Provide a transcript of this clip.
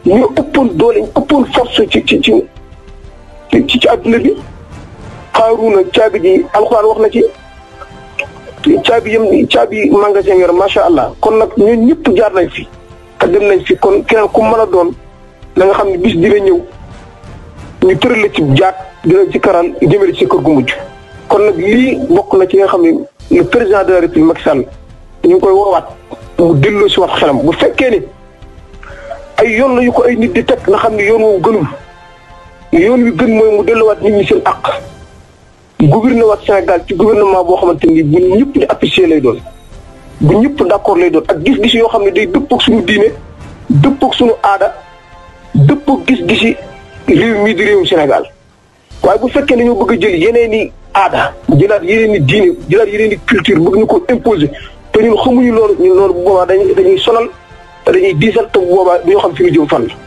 ñu ëppoon doole ñu ëppoon force ci ci ci ci ci adduna bi xaaruna caabi ji alxuraan wax na ci caabi yëm caabi magasin yor macha allah kon nag ñun ñëpp jaar nañ fi te dem nañ fi kon keneen ku mën a doon na nga xam ne bis dina ñëw ñu tëral la ci jaat dina ci karal jëmale ci kër gu mujj kon nag lii bokk na ci nga xam ne le président de la république Macky Sall ñu ngi koy woowaat mu delloo si wax xelam bu fekkee ne ay yoon la yu ko ay nit di teg nga xam ne yoon woowu gënul yoon wi gën mooy mu delluwaat nit ñi seen àq gouvernement waat Sénégal ci gouvernement boo xamante ni bu ñëpp di apprécier lay doon bu ñëpp d'accord lay doon ak gis-gis yoo xam ne day dëppoog suñu diine dëppoog suñu aada dëppoog gis-gisi réew mii di réewum Sénégal waaye bu fekkee ne ñoo bëgg a jël yeneen i aada jëlaat yeneen i diine jëlaat yeneen i culture bëgg ñu ko imposer te ñun xamuñu loolu ñun loolu bu boobaa dañuy dañuy sonal te dañuy diisal te bu boobaa du ñu xam fi ñu jëm fan la